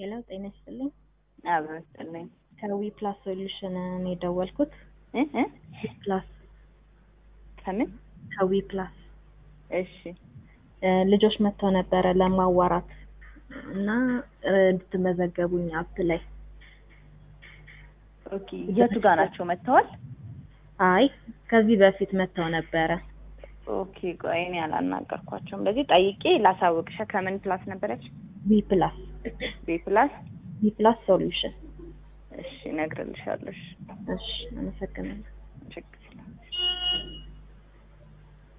ሄሎ ጤና ይስጥልኝ። አብሮ ይስጥልኝ። ከዊ ፕላስ ሶሉሽን ነው የደወልኩት። እ እ ዊ ፕላስ ከምን? ከዊ ፕላስ እሺ እ ልጆች መጥተው ነበረ ለማዋራት እና እ እንድትመዘገቡኝ አፕ ላይ። ኦኬ። የቱ ጋር ናቸው መጥተዋል? አይ ከዚህ በፊት መጥተው ነበረ። ኦኬ። ቆይ እኔ አላናገርኳቸውም። እንደዚህ ጠይቄ ላሳውቅሽ። ከምን ፕላስ ነበረች? ዊ ፕላስ ቤ ፕላስ። ዊ ፕላስ ሶሉሽን። እሺ እነግርልሻለሁ። እሺ እሺ አመሰግናለሁ። ችግር